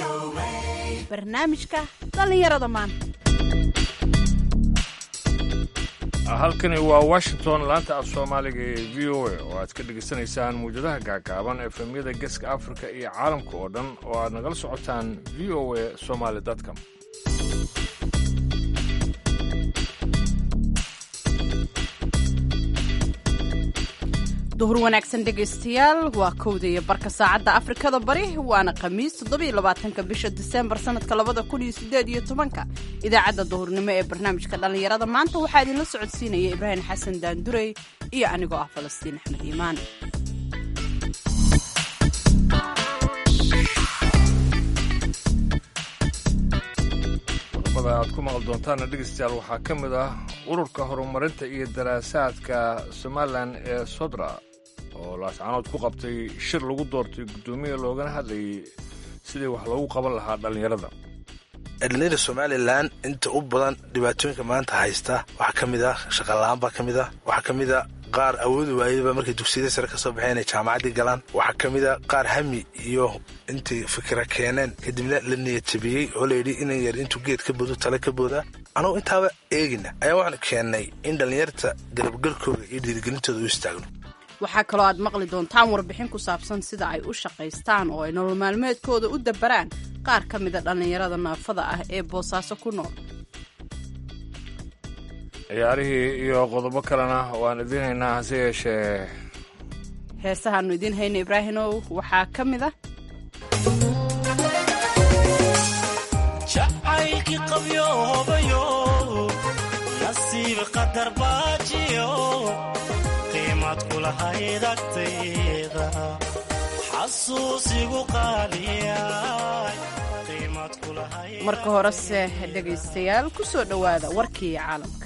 barnaamijka dhallinyarada maanta halkani waa washington laanta af soomaaliga ee v o a oo aad ka dhegaysanaysaan muwjadaha gaagaaban efemyada geeska afrika iyo caalamka oo dhan oo aad nagala socotaan v o a somaly com duhur wanaagsan dhegaystayaal waa kowda iyo barka saacadda afrikada bari waana khamiis toddobiyo labaatanka bisha diseembar sanadka labada kun iyo sideed iyo tobanka idaacadda duhurnimo ee barnaamijka dhallinyarada maanta waxaa idinla socodsiinaya ibraahim xasan daandurey iyo anigoo ah falastiin axmed iimaan qodobada aad ku maqli doontaana dhegaystayaal waxaa ka mid ah ururka horumarinta iyo daraasaadka somalilan ee sodra oo laascanood ku qabtay shir lagu doortay guddoomiya loogana hadlayay sidii wax loogu qaban lahaa dhallinyarada dhallinyada somalilan inta u badan dhibaatooyinka maanta haysta waxaa ka mid ah shaqala-aan baa ka mid ah waxaa ka mid a qaar awoodi waayaba markay dugsiyada sare ka soo baxeen inay jaamacaddii galaan waxaa ka mid a qaar hami iyo intay fikira keeneen kadibna la niyad jabiyey oo layidhi inan yar intuu geed ka boodo tale ka booda anugu intaaba eegina ayaa waxaanu keennay in dhallinyarta garabgalkooda iyo dhiirigelintooda u istaagno waxaa kaloo aad maqli doontaan warbixin ku saabsan sida ay u shaqaystaan oo ay nolol maalmeedkooda u dabaraan qaar ka mida dhallinyarada naafada ah ee boosaaso ku nool ciyaarihii iyo qodobo kalena waan idiin haynaa hase yeeshee heesahaannu idiin hayna ibraahimow waxaa ka mid ah jacaylkii qabyoobayo nasiib qadar baajiyo qiimad kulahayd agtayda xasuusigu qaaliyay qiimad kulahayd marka horese dhegaystayaal ku soo dhowaada warkii caalamka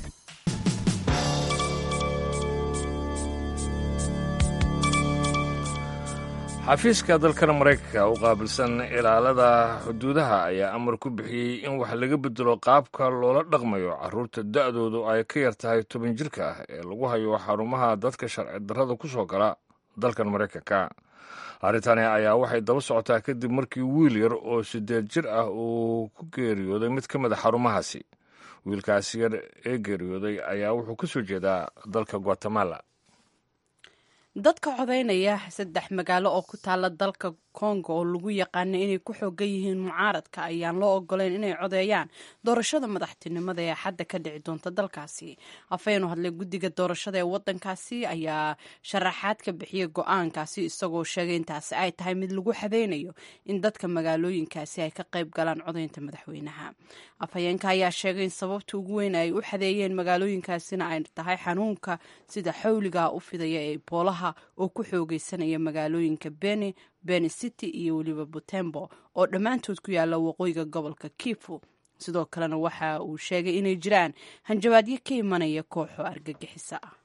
xafiiska dalkan maraykanka u qaabilsan ilaalada xuduudaha ayaa amar ku bixiyey in wax laga bedelo qaabka loola dhaqmayo caruurta da'doodu ay ka yar tahay toban jirka ah ee lagu hayo xarumaha dadka sharci darrada ku soo gala dalkan maraykanka arrintani ayaa waxay daba socotaa kadib markii wiil yar oo siddeed jir ah uu ku geeriyooday mid ka mid a xarumahaasi wiilkaasi yar ee geeriyooday ayaa wuxuu ka soo jeedaa dalka guatemala dadka codaynaya saddex magaalo oo ku taala dalka kongo oo lagu yaqaana inay ku xoogan yihiin mucaaradka ayaan loo ogoleyn inay codeeyaan doorashada madaxtinimada ee xadda ka dhici doonta dalkaasi afaynu hadlay guddiga doorashada ee wadankaasi ayaa sharaxaad ka bixiyay go-aankaasi isagoo sheegay intaasi ay tahay mid lagu xadeynayo in dadka magaalooyinkaasi ay ka qayb galaan codaynta madaxweynaha afhayeenka ayaa sheegay in sababta ugu weyn ay u xadeeyeen magaalooyinkaasina ay tahay xanuunka sida xawliga u fidaya ee boolaha oo ku xoogeysanaya magaalooyinka beni beni city iyo weliba butembo oo dhammaantood ku yaalla waqooyiga gobolka kifu sidoo kalena waxa uu sheegay inay jiraan hanjabaadyo ka imanaya kooxo argagixisa ah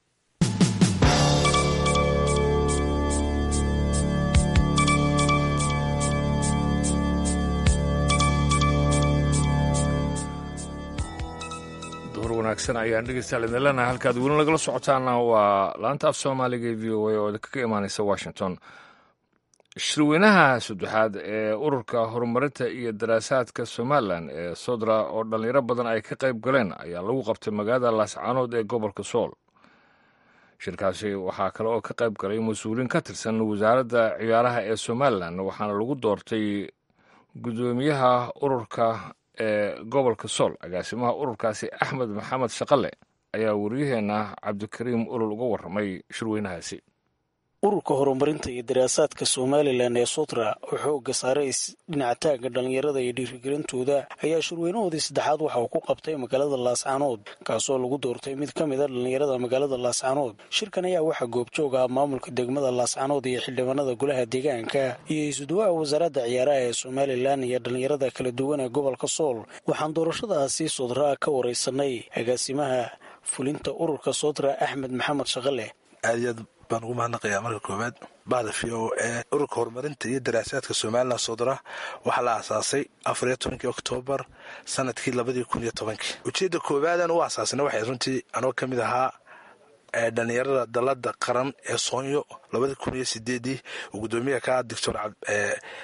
duhur wanaagsan ayaan dhegeystayaal idin leenahay halkaad weli nagala socotaana waa laanta af soomaaliga ee v o a oo idinkaga imaaneysa washington shirweynaha saddexaad ee ururka horumarinta iyo daraasaadka somalilan ee sodra oo dhallinyaro badan ay ka qayb galeen ayaa lagu qabtay magaalada laascaanood ee gobolka sool shirkaasi waxaa kale oo ka qayb galay mas-uuliin ka tirsan wasaaradda ciyaaraha ee somalilan waxaana lagu doortay guddoomiyaha ururka ee gobolka sool agaasimaha ururkaasi axmed maxamed shaqale ayaa wariyaheenna cabdikariim olol uga warramay shirweynahaasi ururka horumarinta iyo daraasaadka somalilan ee sotra oo xooga saaray dhinaca taagga dhallinyarada iyo dhiirigelintooda ayaa shirweynahoodii saddexaad waxa uu ku qabtay magaalada laascaanood kaasoo lagu doortay mid ka mid a dhallinyarada magaalada laascaanood shirkan ayaa waxaa goobjoog ah maamulka degmada laascaanood iyo xildhibaanada golaha deegaanka iyo isuduwaha wasaaradda ciyaaraha ee somalilan iyo dhallinyarada kala duwan ee gobolka sool waxaan doorashadaasi sodraa ka wareysanay agaasimaha fulinta ururka sotra axmed maxamed shaqale baan ugu mahadnaqayaa marka koowaad bahda v o ee ururka horumarinta iyo daraasaadka somalilan sodra waxaa la aasaasay afariyo tobankii oktoobar sanadkii labadii kun iyo tobankii ujeedda koowaadan u aasaasna waxay runtii anoo ka mid ahaa dhalinyarada dalada qaran ee soonyo labadii kun iyo sideedii uu gudoomiyaha ka doctor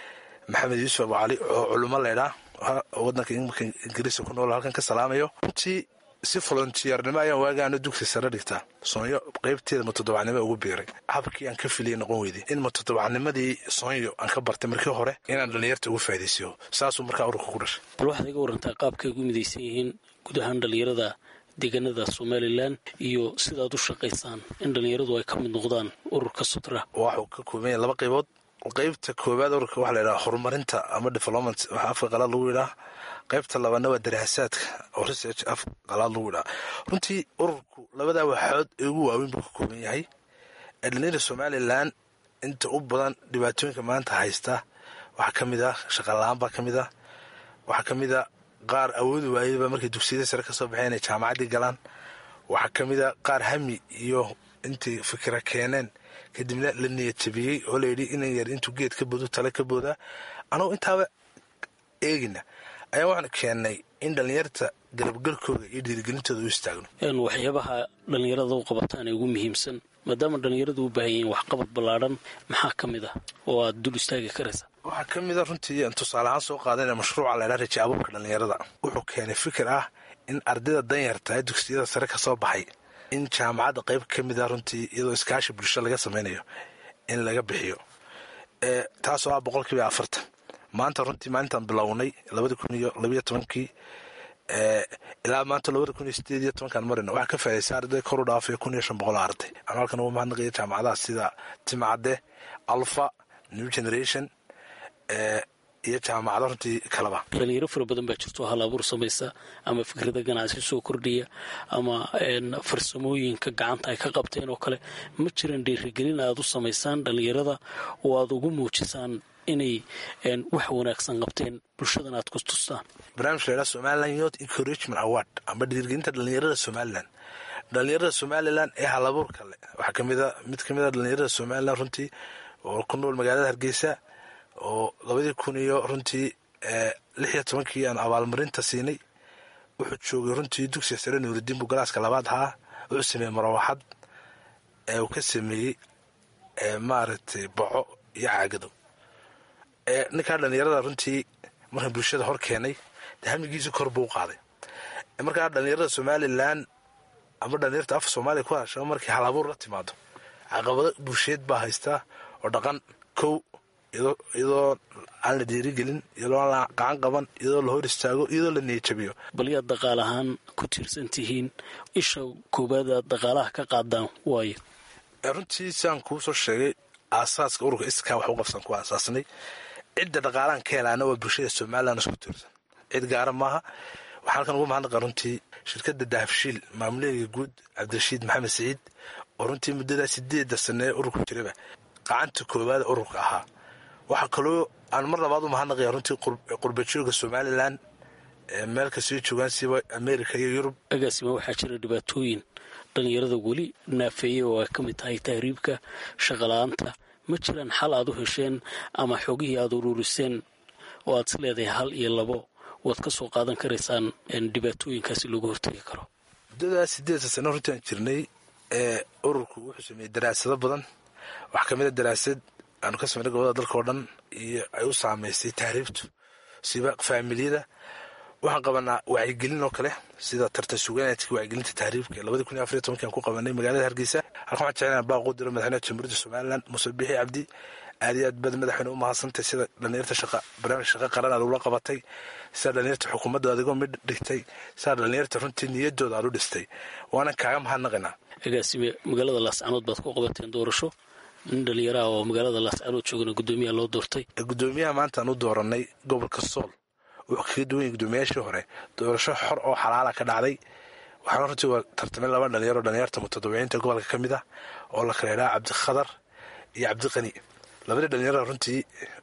maxamed yuusuf abu cali oo culimo leydhaa wadanka imika ingiriiska ku nool halkan ka salaamayo runtii si volontiyeernimo ayaan waagaano dugsi sare dhigtaa soonyo qaybteeda matodobacnimo ugu biiray habkii aan ka filiyay noqon weyday in matodobacnimadii soonyo aan ka bartay markii hore inaan dhallinyarta ugu faa'idaysiyo saasuu markaa ururka ku dhashay bal waxaad iga warantaa qaabkay ugu midaysan yihiin guud ahaan dhallinyarada deegaanada somalilan iyo sidaad u shaqaysaan in dhallinyaradu ay ka mid noqdaan ururka sutra waxuu ka kooban yahay laba qaybood qaybta koowaad ururka waxaa la yidhaha horumarinta ama development waxa afka qalaad lagu yidhaha qaybta labaadna waa daraasaadka oo research af qalaad lagu yidhaha runtii ururku labadaa waxood ee ugu waaweyn buu ka kooban yahay ee dhallinyarada somalilan inta u badan dhibaatooyinka maanta haysta waxaa ka mid ah shaqala-aan baa ka mid ah waxaa ka mid a qaar awoodi waayaba markay dugsiyada sare ka soo baxeen inay jaamacaddii galaan waxaa ka mid a qaar hami iyo intay fikra keeneen kadibna la niyadjabiyey oo layidhi inan yar intuu geed ka boodo tale ka boodaa anugu intaaba eegina ayaa waxaanu keennay in dhallinyarta garabgalkooda iyo dhiirigelintooda u istaagno waxyaabaha dhallinyarada u qabataan ee ugu muhiimsan maadaama dhallinyaradu u baahan yihiin waxqabad ballaadhan maxaa ka mid ah oo aad dul istaagi karaysa waxaa ka mid a runtii aan tusaale ahaan soo qaadana mashruuca laydhaa raja abuurka dhallinyarada wuxuu keenay fikir ah in ardayda danyarta ee dugsiyada sare ka soo baxay in jaamacadda qayb ka mid ah runtii iyadoo iskaashi bulsho laga samaynayo in laga bixiyo taasoo ah boqolkiiba afartan maanta runtii maalintaan bilownay labada kun iyo labayo tobankii ilaa maanta labada kun iyo sideed iyo tobankaan marina waxaa ka faa'idaysa arday koru dhaafaya kun iyo shan boqol arday anu halkan ugu mahadnaqaya jaamacadaha sida timcadde alfa new generation iyo jaamacado runtii kalaba dhalinyaro fara badan baa jirto hal abuur samaysa ama fikrada ganacsi soo kordhiya ama farsamooyinka gacanta ay ka qabteen oo kale ma jiran dhiirigelin aad u samaysaan dhalinyarada oo aad ugu muujisaan inay wax wanaagsan qabteen bulshadan aad ku tustaan barnaamij la ydhaha somaliland youth encouragement award amba dhiirigelinta dhalinyarada somaliland dhalinyarada somalilan ee halabuurka le waxaa kamida mid kamid a dhalinyarada somalilan runtii oo ku nool magaalada hargeysa oo labadii kun iyo runtii lix iyo tobankii aan abaalmarinta siinay wuxuu joogay runtii dugsiga sare nuuridiin buu galaaska labaad ahaa wuxuu sameeyey marawaxad ee uu ka sameeyey maaragtay boco iyo caagado ninkaa dhalinyarada runtii markaan bulshada hor keenay hamigiisi kor buu u qaaday markaa dhalinyarada somalilan ama dhalinyarta afka soomaaliya ku hadasha markii halabuur la timaado caqabado bulsheed baa haystaa oo dhaqan kow iyadoo aan la dhiirigelin iyadoo aan la gacan qaban iyadoo la hor istaago iyadoo la niyajabiyo bal yaad dhaqaal ahaan ku tiirsan tihiin isha koowaad aad dhaqaalaha ka qaadaan waayo runtii siaan kuu soo sheegay aasaaska ururka iskaa wax u qabsan ku aasaasnay cidda dhaqaalahan ka helaana waa bulshada somalilan isku tiirsan cid gaara maaha waxaa halkan ugu mahadnaqa runtii shirkadda dahabshiil maamuleega guud cabdirashiid maxamed siciid oo runtii muddadaa sideedda sane ee ururku jiraba gacanta koowaada ururka ahaa waxaa kaloo aan mar labaad u mahadnaqaya runtii qurbajooga somalilan meel kastoo joogaan siba america iyo yurub agaasima waxaa jira dhibaatooyin dhalinyarada weli naafeeye oo ay ka mid tahay tahriibka shaqala-aanta ma jiraan xal aad u hesheen ama xogihii aad uruuriseen oo aad is leedahay hal iyo labo waad ka soo qaadan karaysaan dhibaatooyinkaasi loogu hortegi karo muddadaa sideedda sano runtii aan jirnay ee ururku wuxuu sameeyey daraasado badan waxaa kamid a daraasad aanu ka sameynay gobolada dalka oo dhan iyo ay u saameysay tahriibtu siba faamiliyada waxaan qabanaa wacyigelin oo kale sida tartan sugaanaadkii wacyigelinta tahriibka labadii kun iyo afariyo tobankii aan ku qabanay magaalada hargeysa halkan waxaan jeclaan baaquu diro madaxweynaha jamhuuriyadda somalilan muuse bixi cabdi aad iyo aad baad madaxweyne u mahadsantay sida dhalinyarta shaqa barnaamij shaqa qaran aad ula qabatay sida dhalinyarta xukuumadda adigoo mid dhigtay sida dhalinyarta runtii niyadooda aad u dhistay waanan kaaga mahadnaqinaa agaasime magaalada laascanood baad ku qabateen doorasho nin dhalinyaraha oo magaalada laascanood joogana guddoomiyaha loo doortay guddoomiyaha maanta aan u dooranay gobolka sool wuxuu kaga duwan yahay guddoomiyaashii hore doorasho xor oo xalaala ka dhacday waxaana runtii waa tartamay laba dhalinyaro dhalinyarta mutadawiciinta gobolka ka mid ah oo la kala idhaha cabdikhadar iyo cabdiqani labadii dhalinyarada runtii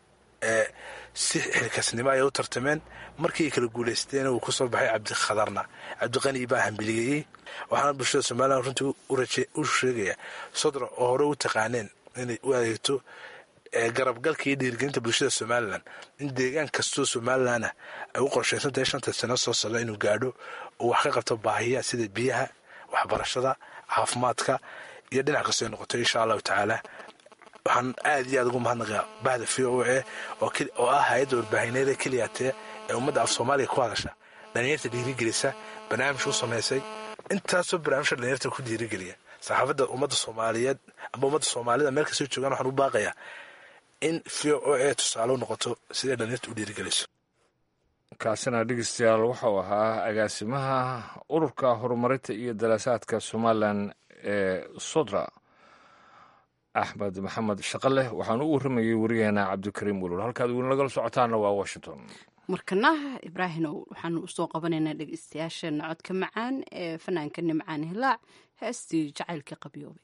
si xilkasnimo ayay u tartameen markii ay kala guuleysteen uu kusoo baxay cabdikhadarna cabdiqani baa hambeligeeyey waxaana bulshada somalilan runtii u sheegaya sodra oo hore u taqaaneen inay u adeegto garabgalka iyo dhiirgelinta bulshada somalilan in deegaan kastoo somalilanah ay u qorshaysantahay shanta sano soo socda inuu gaadho uu wax ka qabto baahiyaha sida biyaha waxbarashada caafimaadka iyo dhinac kastoo ay noqoto insha allahu tacaala waxaan aad iyo aad ugu mahadnaqaa bahda v o a oo ah hay-adda warbaahineeda keliyatee ee ummadda af soomaaliya ku hadasha dhalinyarta dhiirigelisa barnaamij u samaysay intaasoo barnaamijka dhalinyarta ku dhiirigeliya saxaafadda ummadda soomaaliyeed amba ummadda soomaalida meel kastoo joogaan waxaan u baaqayaa in v o a tusaale u noqoto siday dhalinyarta u dhiirigeliso kaasina dhegeystayaal wuxuu ahaa agaasimaha ururka horumarinta iyo daraasaadka somalilan ee sodra axmed maxamed shaqaleh waxaan u warramayay wariyaheena cabdikariim wulul halkaad weli nagala socotaana waa washington markana ibraahimow waxaanu usoo qabanaynaa dhegeystayaasheena codka macaan ee fanaanka nimcaan hilaac heestii jacaylka qabyoobay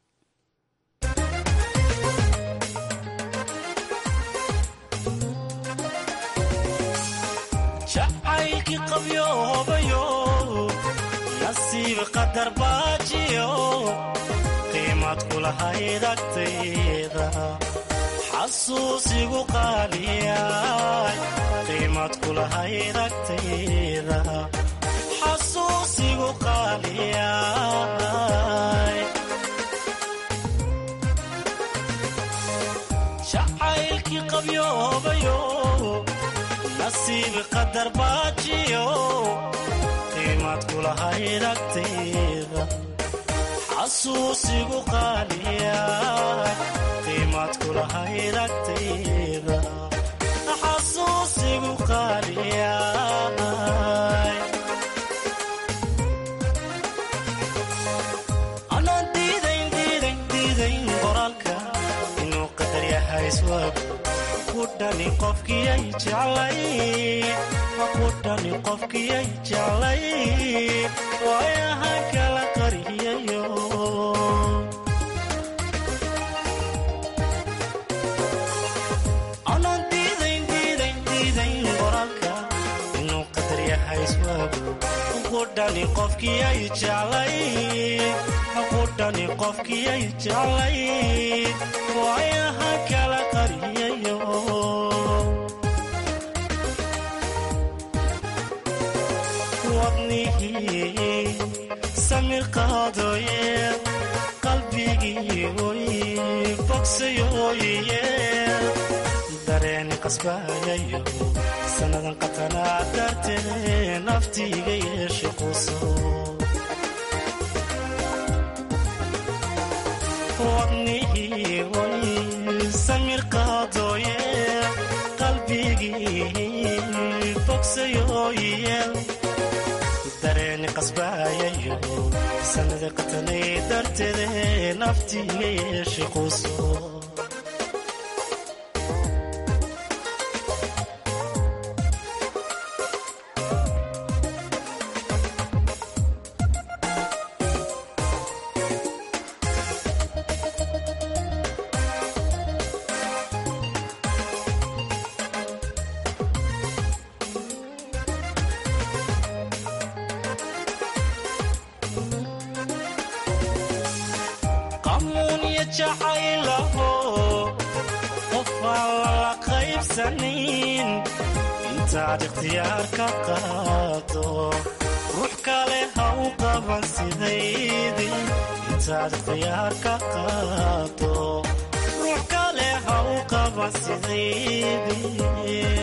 jacaylkii qabyoobayo nasiib qadar baajiyo qiimad kulahayd agtayda xasuusigu qaaliyay qiimad kulahayd agtayda xasuusigu qaaliyay jacaylkii qabyoobayo nasiib qadar baajiyo qiimad kulahayd agtayda xasuusigu qaaliya qiimad kulahayd agtayda xasuusigu qaaliya anaan diidayn diidayn diidayn qoraalka inuu qadar yahay iswaab kudhani qofkiyay jeclay kudhani qofkiyay jeclay waayahan kala qariyayo anaan diidayn diidayn diidayn qoraalka inuu qadar yahay iswaago kudhani qofkiyay jeclay kudhani qofkiyay jeclay waayahan kala qariyayo wadnihii samir qaadooye qalbigii oy bogsayooye dareeni qasbaayayo sannadan qatanaa dartee naftiiga yeeshe quso wadnihii oy samir qaadooye qalbigii bogsayooye dareeni qasbaayayo sanada qatanay darteede naftiiga yeeshe quso qamuunya jacaylaho qofaan lala qaybsanin intaad ikhtiyaar ka qaado ruux kale ha u qaban sidaydii intaad ikhtiyaar ka qaado ruux kale ha u qaban sidaydii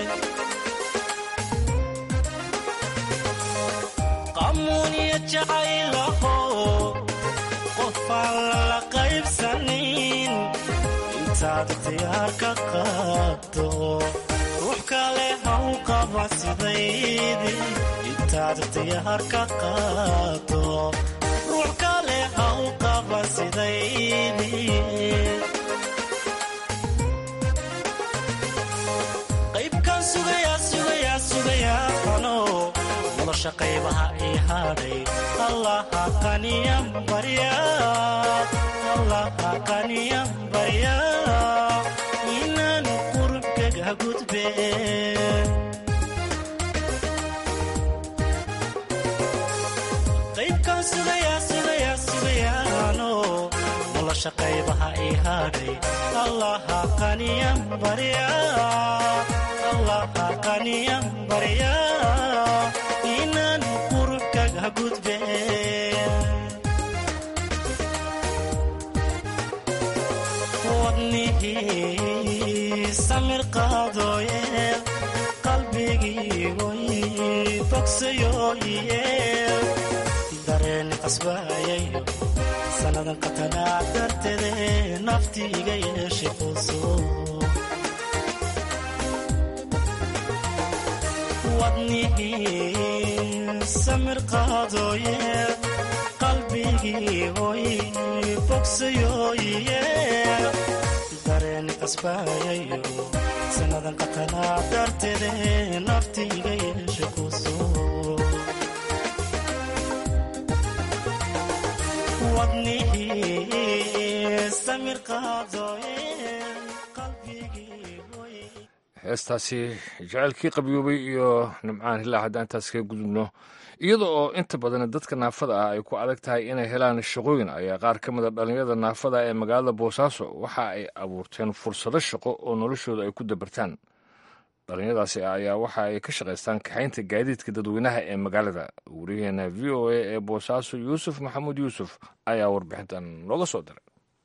qamuunya jacaylaho qofaan lala qaybsanin intaad ikhtiyaar ka qaado ruux kale ha u qaba sidaydii intaad ikhtiyaar ka qaado ruux kale ha u qaba sidaydii qaybkan sugayaa sugayaa sugayaa ano nolosha qaybaha ii hadhay allaha qaniyan barya allaha qaniyan barya inaan qurubkaga gudbe qaybkan sugayaa sugayaa sugayaano nolosha qaybaha ii hadhay allaha qaniyan barya allaha qaniyan barya inaan qurubkaga gudbe wadnihii samir qaadooye qalbigii way bogsayooye dareen qasbaayayo sannadan qatanaa darteede nafti iga yeeshay quuso wadnihii samir qaadooye qalbigii hoy bogsayooye dareen qasbaayayo sannadan qatanaa darteede nafti iga yeeshay quuso wadnihii samir qaadooye qalbigii hoy heestaasi jaceylkii qabyoobay iyo nimcaan hilaa haddaan intaas kaga gudubno iyada oo inta badan dadka naafada ah ay ku adag tahay inay helaan shaqooyin ayaa qaar ka mida dhallinyarada naafada ee magaalada boosaaso waxa ay abuurteen fursado shaqo oo noloshooda ay ku dabartaan dhallinyaradaasi ayaa waxa ay ka shaqaystaan kaxaynta gaadiidka dadweynaha ee magaalada wariyaheena v o a ee boosaaso yuusuf maxamuud yuusuf ayaa warbixintan nooga soo diray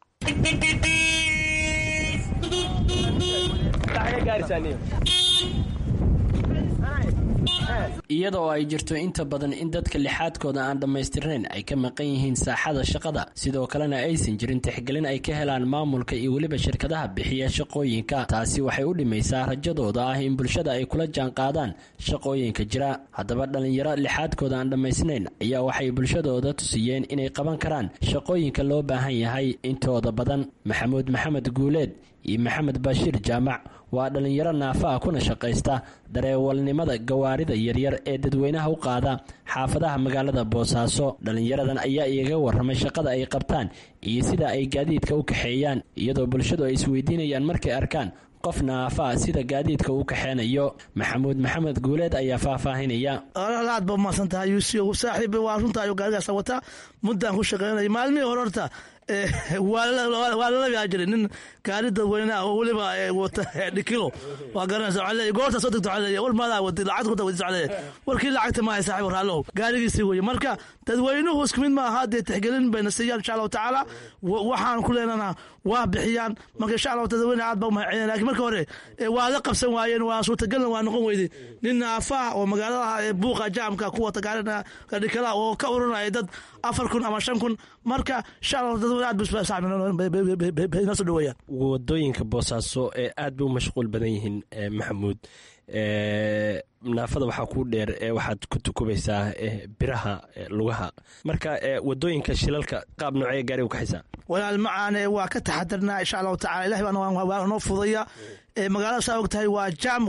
iyadoo ay jirto inta badan in dadka lixaadkooda aan dhammaystirnayn ay ka maqan yihiin saaxada shaqada sidoo kalena aysan jirin tixgelin ay ka helaan maamulka iyo weliba shirkadaha bixiya shaqooyinka taasi waxay u dhimaysaa rajadooda ah in bulshada ay kula jaanqaadaan shaqooyinka jira haddaba dhallinyaro lixaadkooda aan dhammaysnayn ayaa waxay bulshadooda tusiyeen inay qaban karaan shaqooyinka loo baahan yahay intooda badan maxamuud maxamed guuleed iyo maxamed bashiir jaamac waa dhallinyaro naafa ah kuna shaqaysta dareewalnimada gawaarida yaryar ee dadweynaha u qaada xaafadaha magaalada boosaaso dhallinyaradan ayaa igaga warramay shaqada ay qabtaan iyo sida ay gaadiidka u kaxeeyaan iyadoo bulshadu ay isweydiinayaan markay arkaan qof naafa ah sida gaadiidka uu kaxeenayo maxamuud maxamed guuleed ayaa faahfaahinaya aad ba umahadsan tahay yuusuf saaxiib waa runta ayuu gaarigaas wata muddaan ku shaqeynaya maalmihii hore horta waa lala yaa jiray nin gaari dadweyne ah oo weliba wata dhikilo waa garanaysa waxaa leeyahay goorta soo degto waxaa leeyahay war maadaa wadi lacag ku dawadi waxaa leeyahay warkii lacagta maahay saaxiib raallow gaarigiisii weeye marka dadweynuhu isku mid ma aha dee tixgelin bayna siiyaan insha allahu tacaala waxaan ku leenana waa bixiyaan marka insha allahu dadweyne aad baa umahadcelina lakin marka hore waa la qabsan waayeen waa suurtagalna waa noqon weyday nin naafa oo magaalada buuqa jaamka ku wata gaarina dhikala oo ka uranaya dad afar kun ama shan kun marka insha allahu dadweyne aad baa soo dhaweeyaan wadooyinka boosaaso ee aad bay u mashquul badan yihiin maxamuud naafada waxaa kuu dheer ee waxaad ku tukubaysaa biraha lugaha marka wadooyinka shilalka qaab noocee gaariga ukaxaysaa walaal macaane waa ka taxadarnaa insha allahu tacala ilahi baa noo fudaya magaalada saa og tahay waa jam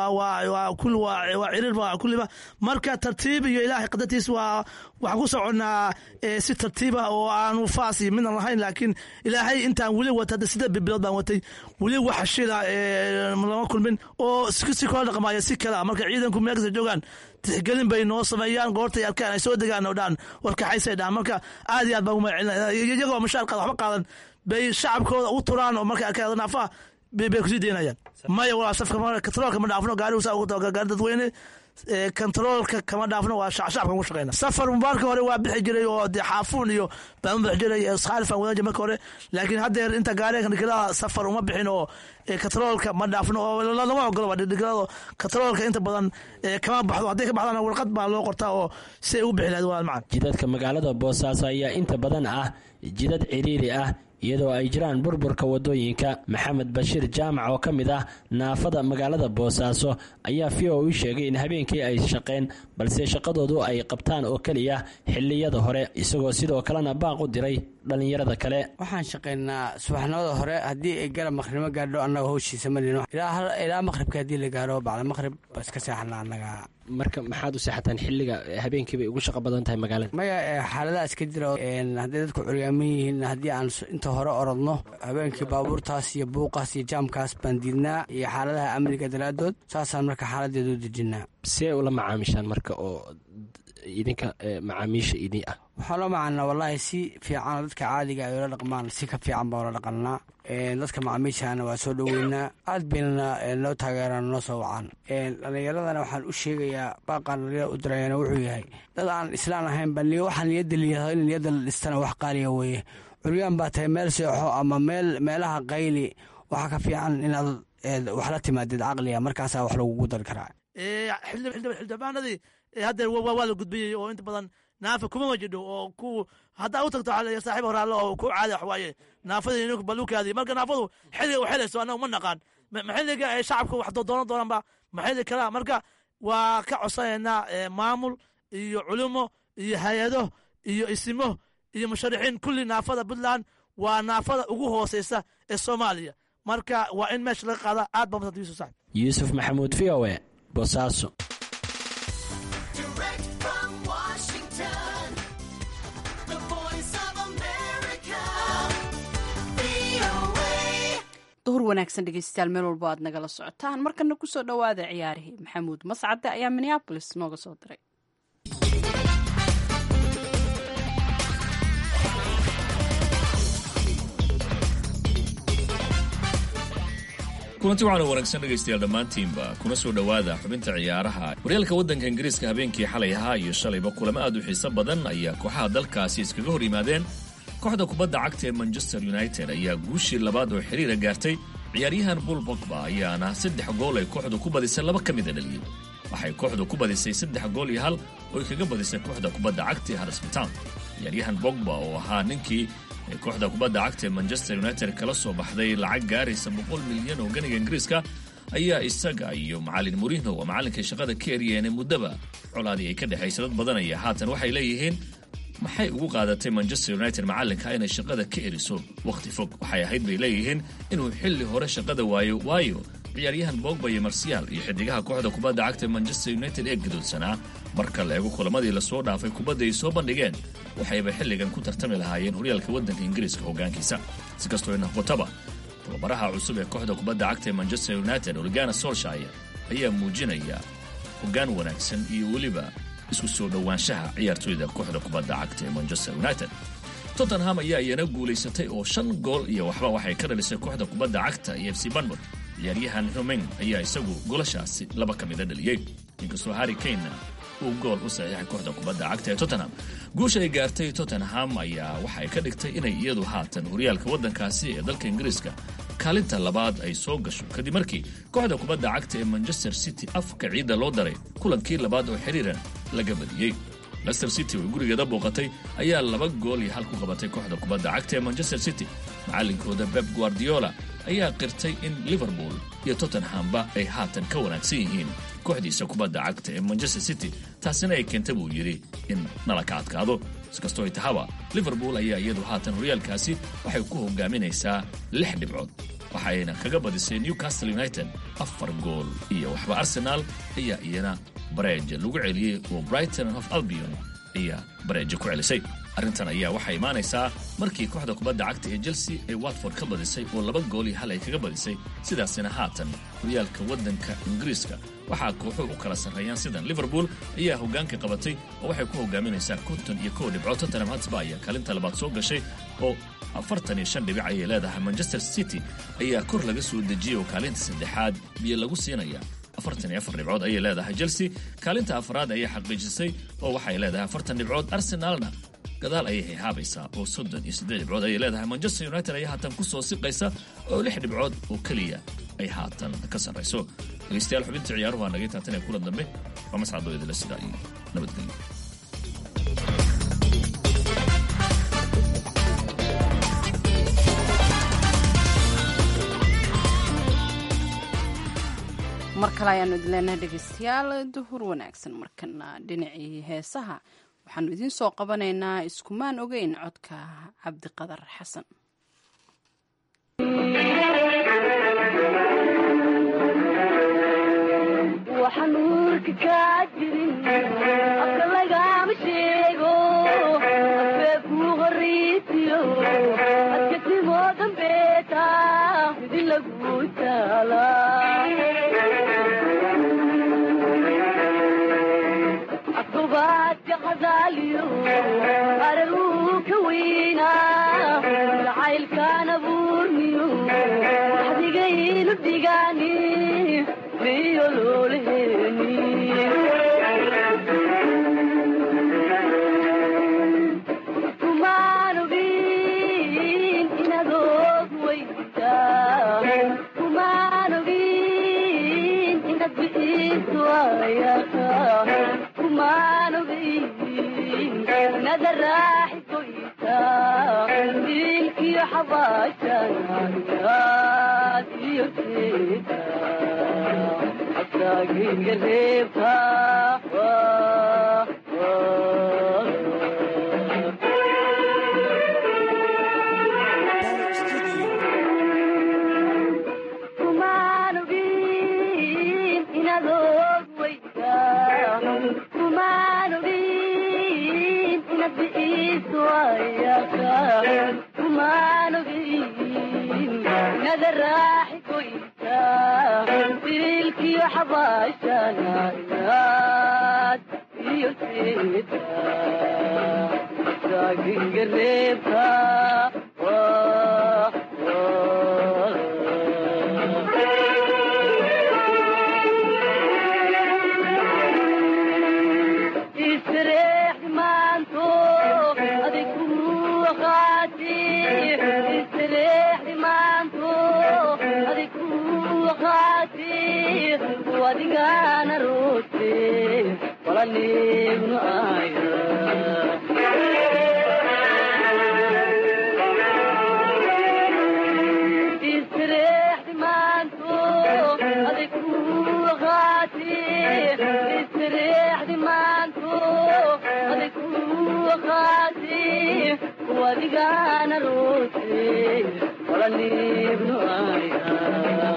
waa cirir kulliba marka tartiib iyo ilaahay qadartiis waa waxaan ku soconnaa si tartiiba oo aanu faas iyo midnan lahayn laakiin ilaahay intaan weli wata hadda siddeed bilood baan watay weli wax shila lama kulmin oo si kala dhaqmaya si kala marka ciidanku meel kasta joogaan tixgelin bay noo sameeyaan goortay arkaan ay soo degaan oo dhaan warkaxaysay dhaan marka aad iyo aad baan umagacelina iyagoo mashaar qaada waxba qaadan bay shacabkooda u turaan oo markay arkaan naafaha bay kusii deynayaan maya walaa safka katroolka ma dhaafno gaari gaari dadweyne kontaroolka kama dhaafno waa shacabka ku shaqeyna safar mubaarka hore waa bixi jiray oo dee xaafuun iyo baan bixi jiray khaalifaan wadan jiray marka hore laakiin haddeer inta gaariga dhigilada safar uma bixin oo katroolka ma dhaafno oo lama ogolo dhigilada katroolka inta badan kama baxdo hadday ka baxdana warqad baa loo qortaa oo si ay u bixi lahayd walaal macan jidadka magaalada boosaaso ayaa inta badan ah jidad ciriiri ah iyadoo ay jiraan burburka wadooyinka maxamed bashiir jaamac oo ka mid ah naafada magaalada boosaaso ayaa v o u sheegay in habeenkii ay shaqeen balse shaqadoodu ay qabtaan oo keliya xiliyada hore isagoo sidoo kalena baaq u diray dhallinyarada kale waxaan shaqaynaa subaxnimada hore haddii ay garab maqhribnimo gaadho annaga howshiisa malin ilaa maqhribka haddii la gaaro bacda maqhrib ba iska seexana annaga marka maxaad u seexataan xilliga habeenkii bay ugu shaqo badan tahay magaalada maya xaaladaha iska jira hadday dadku curyaaman yihiin haddii aan inta hore orodno habeenkii baabuurtaas iyo buuqaas iyo jaamkaas baan diidnaa iyo xaaladaha amniga daraadood saasaan marka xaaladeeda u dejinaa see ula macaamishaan marka oo idinka macaamiisha idin ah waxaan loo macaanaa wallaahi si fiican dadka caadiga ay ula dhaqmaan si ka fiican baa ula dhaqannaa dadka macaamiishana waa soo dhoweynaa aad baynana noo taageeraan noo soo wacaan dhallinyaradana waxaan u sheegayaa baaqaan dhalinyarada u dirayana wuxuu yahay dad aan islaan ahayn ba waxaa niyadda liyaado in niyadda la dhistana wax qaaliya weeye curyaan baa tahay meel seexo ama meel meelaha qayli waxaa ka fiican inaad wax la timaadid caqliga markaasaa wax lagugu dari karaa xildhibaanadii haddeer waa la gudbiyey oo inta badan naafa kuma wajidho oo ku haddaa u tagto saaxiib horaalle oo ku caada waxwaaye naafadii balukaadii marka naafadu xilliga u xelayso annaga ma naqaan ma xilliga ay shacabka wax doonan doonaanba ma xilli kalaa marka waa ka codsanaynaa maamul iyo culimo iyo hay-ado iyo isimo iyo musharixiin kulli naafada puntland waa naafada ugu hooseysa ee soomaaliya marka waa in meesha laga qaada aad ba masan yusuf saxib yuusuf maxamuud v o e boosaaso duhur wanaagsan dhegeystayaal meel walbo aad nagala socotaan markana kusoo dhowaada ciyaarihii maxamuud mascade ayaa minneabolis nooga soo diray kulanti waxaana wanaagsan dhegaystayaal dhammaantiinba kuna soo dhowaada xubinta ciyaaraha horyaalka waddanka ingiriiska habeenkii xalay ahaa iyo shalayba kulamo aad u xiiso badan ayaa kooxaha dalkaasi iskaga hor yimaadeen kooxda kubadda cagta ee manchester united ayaa guushii labaad oo xiriira gaartay ciyaaryahan bul bogba ayaana saddex gool ay kooxdu ku badisay laba ka mida dhaliyey waxay kooxdu ku badisay saddex gool iyo hal oo ay kaga badisay kooxda kubadda cagta ee harisbitaan ciyaaryahan bogba oo ahaa ninkii ee kooxda kubadda cagta ee manchester united kala soo baxday lacag gaaraysa boqol milyan oo ganiga ingiriiska ayaa isaga iyo macalin murino oo macallinkay shaqada ka eryeene muddaba colaadii ay ka dhexaysa dad badanaya haatan waxay leeyihiin maxay ugu qaadatay manchester united macallinka inay shaqada ka eriso wakhti fog waxay ahayd bay leeyihiin inuu xilli hore shaqada waayo waayo ciyaaryahan bogba iyo marsiyaal iyo xidigaha kooxda kubadda cagta manchester united ee gadoodsanaa marka la eego kulamadii lasoo dhaafay kubadda ay soo bandhigeen waxayba xilligan ku tartami lahaayeen horyaalka waddanka ingiriiska hoggaankiisa si kastoo noqotaba tababaraha cusub ee kooxda kubadda cagta ee manchester united organa solshire ayaa muujinaya hoggaan wanaagsan iyo weliba isku soo dhowaanshaha ciyaartoyda kooxda kubadda cagta ee manchester united tottenham ayaa iyana guulaysatay oo shan gool iyo waxba waxay ka dhalisay kooxda kubadda cagta iyo f c banmod ciyaaryahan humeng ayaa isagu golashaasi laba ka mida dhaliyey inkastoo harri kanena uu gool u saxiixay kooxda kubadda cagta ee tottenham guusha ay gaartay tottenham ayaa waxay ka dhigtay inay iyadu haatan horyaalka waddankaasi ee dalka ingiriiska kaalinta labaad ay soo gasho kadib markii kooxda kubadda cagta ee manchester city afka ciidda loo daray kulankii labaad oo xiriiran laga badiyey lester city oo gurigeeda booqatay ayaa laba gool iyo hal ku qabatay kooxda kubadda cagta ee manchester city macallinkooda beb guardiola ayaa qirtay in liverpool iyo tottenhamba ay haatan ka wanaagsan yihiin kooxdiisa kubadda cagta ee manchester city taasina ay keenta buu yidhi in nala ka adkaado iskastoo ay tahaba liverpool ayaa iyadu haatan horyaalkaasi waxay ku hogaaminaysaa lix dhibcood waxayna kaga badisay newcastle united afar gool iyo waxba arsenaal ayaa iyana bareeja lagu celiyey oo brighton of albion ayaa bareeja ku celisay arrintan ayaa waxay imaanaysaa markii kooxda kubadda cagta ee chelsea ay watford ka badisay oo laba gool iyo hal ay kaga badisay sidaasina haatan horyaalka waddanka ingiriiska waxaa kooxuhu u kala sarreeyaan sidan liverpool ayaa hoggaanka qabatay oo waxay ku hogaaminaysaa konton iyo kow dhibcood tottenham hotspur ayaa kaalinta labaad soo gashay oo afartan iyo shan dhibic ayay leedahay manchester city ayaa kor laga soo dejiyey oo kaalinta saddexaad biyo lagu siinaya afartan iyo afar dhibcood ayay leedahay chelsea kaalinta afraad ayay xaqiijisay oo waxay leedahay afartan dhibcood arsenaalna gadaal ayay hayhaabaysaa oo soddon iyo saddeed dhibcood ayay leedahay manchester united ayaa haatan ku soo siqaysa oo lix dhibcood oo keliya ay haatan ka sarrayso dhegeystayaal xubinta ciyaaruhu waa nagay taatan ee kulan dambe waa mascadoo idila sidaa iyo nabadgelyo mar kale ayaanu idin leenahay dhegeystayaal duhur wanaagsan markana dhinacii heesaha waxaanu idiin soo qabanaynaa iskumaan ogeyn codka cabdiqadar xasan waxanuurka kaa jirin afka lagama sheego afee kuu horaysiyo adka timoo dambeeta midi lagu taala afgobaadka qadaaliyo qararuu ka weynaa jacaylkaan abuurniyo waxdigaynu dhigaani miyo loolaheeni kumaan ogin kumaan ogin inaad bixiso ayaaka kumaan ogin nada raaxi goysa dilkiyo xabaashanayaad iyo jeeda asaagiga reebka kumaan ogin inaad og weyda kumaan ogin inaad bixiso ayaaka kumaan ogin nada raaxi goysa dilkiyo xabaashanayaad iyo jeeda asaagiga reebka istareex maanto adig ku qaati istareex maanto adig ku qaati wadigana roote walaniignu aya istareex maanto adig ku qaati istareex maanto adig ku qaati wadigana roote walaniignu aya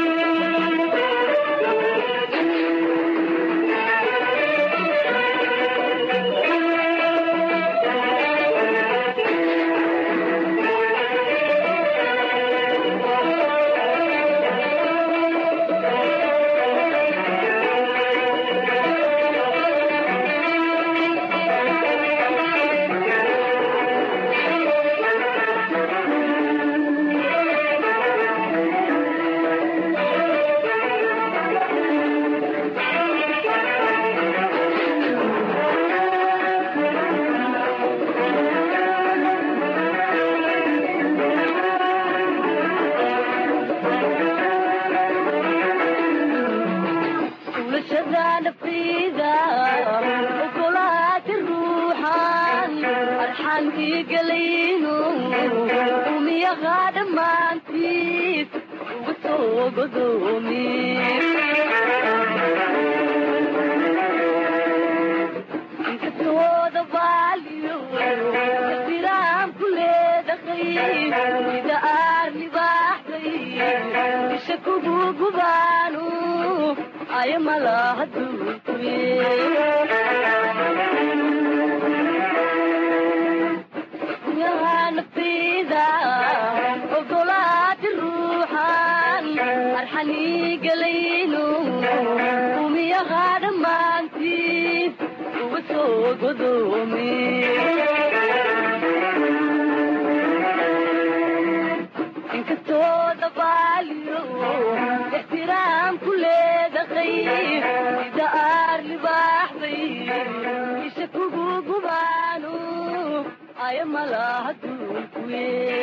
ولشذا نفيدا وكلات الروحان الحان في قلينو قومي يا غادم ما انتيت وبسوق قدومي انكسود باليو احترام كل دخيل اذا ارني بحثي بشكو قبانو ay malaha duunyahanafiida ogolaati ruuxan arxanii galayno umiyaha dhammaantiis uga soo godoomi inkastoo dabaaliyo ixtiraam ku leedahay sida aar libaaxday isha kugu gubaano aya malaha duulkuye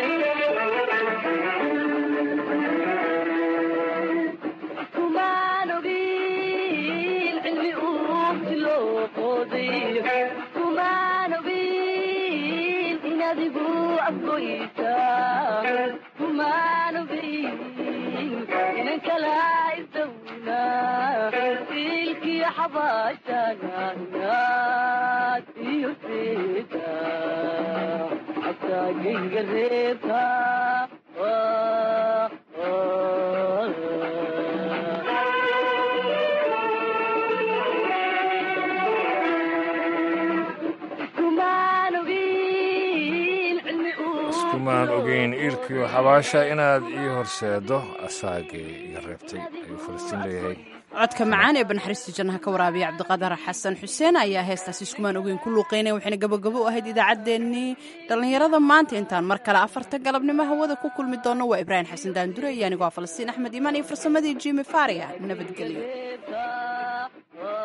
kumaan ogin cilmi uugti loo qooday kumaan ogin in adigu afgoysa kumaan ogin inan kala isdawna silkiyo xabaashanayaad iyo seeda asaagiga reebka kumaan ogin cilmi iskumaan ogeyn iilkiyo xabaasha inaad ii horseedo asaagii iga reebtay ayuu falastiin leeyahay codka macaan ee banaxariista jannaha ka waraabiya cabdiqadar xasan xuseen ayaa heestaas iskumaan ogeyn ku luuqeynaya waxayna gabagabo u ahayd idaacaddeenii dhallinyarada maanta intaan mar kale afarta galabnimo hawada ku kulmi doonno waa ibraahim xasan daandure iyo anigoo falastiin axmed iimaan iyo farsamadii jimi faria nabadgelyo